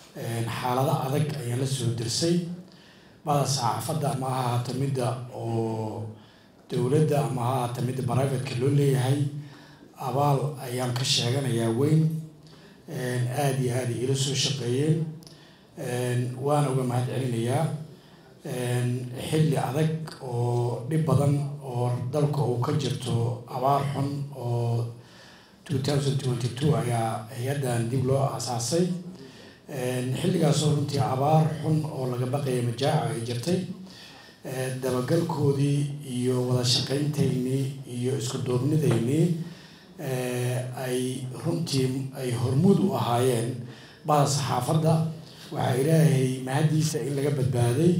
xaalado adag ayaan la soo dirsay bada saxaafadda ama ha ahaato midda oo dowladda ama ha ahaato midda brivateka loo leeyahay abaal ayaan ka sheeganayaa weyn aada iyo aada ila soo shaqeeyeen waana uga mahad celinayaa xilli adag oo dhib badan oo dalka uu ka jirto abaar xun oo two thousand twenty two ayaa hay-addan dib loo aasaasay xilligaasoo runtii abaar xun oo laga baqaya majaaca ay jirtay dabagalkoodii iyo wada shaqayntaynii iyo isku duubnidaynii ay runtii ay hormuud u ahaayeen bada saxaafadda waxaa ilaahay mahaddiisa in laga badbaaday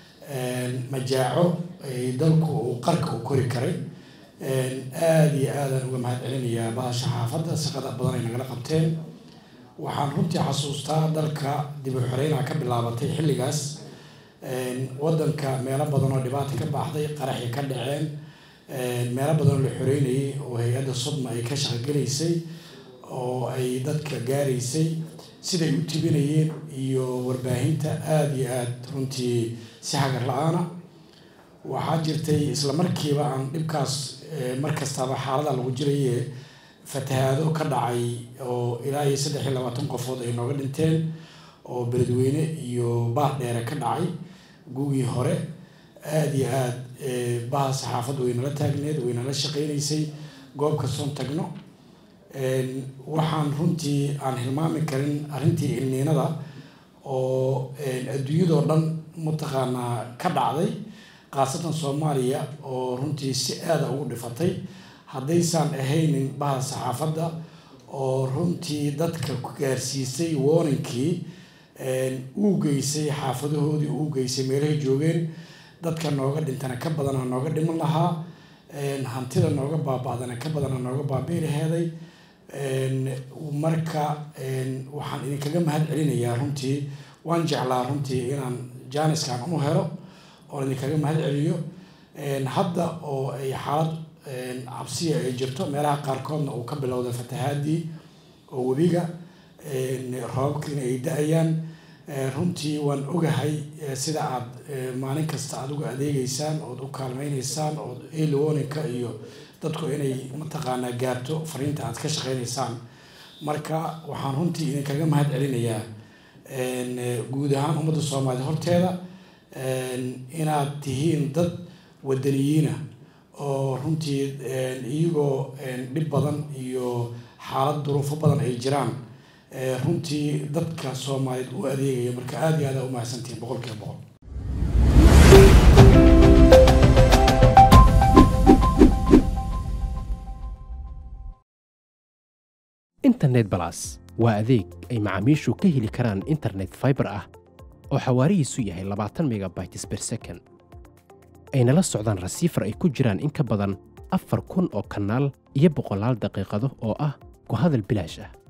majaaco ay dalku uu qarka u kori karay aada iyo aadaan uga mahad celinayaa bada saxaafadda shaqada badan ay nagala qabteen waxaan runtii xasuustaa dalka dib u xoreynaha ka bilaabatay xilligaas waddanka meelo badan oo dhibaata ka baxday qaraxi ka dhaceen meelo badan oo la xoreynayay oo hay-adda sodma ay ka shaqogelaysay oo ay dadka gaaraysay siday u tibinayeen iyo warbaahinta aada iyo aada runtii si hagar la-aana waxaa jirtay isla markiiba aan dhibkaas mar kastaba xaalada lagu jiraye fatahaado ka dhacay oo ilaa iyo saddex iyo labaatan qofood ay nooga dhinteen oo beledweyne iyo baar dheere ka dhacay gugii hore aada iyo aada baha saxaafadda waynala taagneed waynala shaqeynaysay goob kastoon tagno waxaan runtii aan hilmaami karin arrintii ilniinada oo adduunyadoo dhan mataqaanaa ka dhacday khaasatan soomaaliya oo runtii si aada ugu dhifatay haddaysaan ahaynin baha saxaafadda oo runtii dadka ku gaarsiisay warninkii uu geysay xaafadahoodii uu geysay meelahay joogeen dadka nooga dhintana ka badana nooga dhiman lahaa hantida nooga baaba-dana ka badana nooga baabi'i laheeday marka waxaan idinkaga mahad celinayaa runtii waan jeclaa runtii inaan jaaniskan u helo oon idinkaga mahad celiyo hadda oo ay xaalad cabsiya ay jirto meelaha qaarkoodna uu ka bilowda fatahaadii oo webiga roobabkiina ay da-ayaan runtii waan ogahay sida aad maalin kasta aad uga adeegeysaan ood u kaalmeyneysaan ood eliwoninka iyo dadku inay mataqaanaa gaarto fariinta aad ka shaqeyneysaan marka waxaan runtii idinkaga mahad celinayaa guud ahaan ummadda soomaaliyed horteeda inaad tihiin dad wadaniyiina oo runtii iyagoo dhib badan iyo xaalad duruufo badan ay jiraan runtii dadka soomaaliyeed u adeegaya marka aada iyo aada u mahadsantihiin boqol kiiba boqol internet balas waa adeeg ay macaamiishu ka heli karaan internet fiber ah oo xawaarihiisu yahay labaatan megabytes per second ayna la socdaan rasiifar ay ku jiraan in ka badan afar kun oo kanaal iyo boqolaal daqiiqado oo ah ku hadal bilaash ah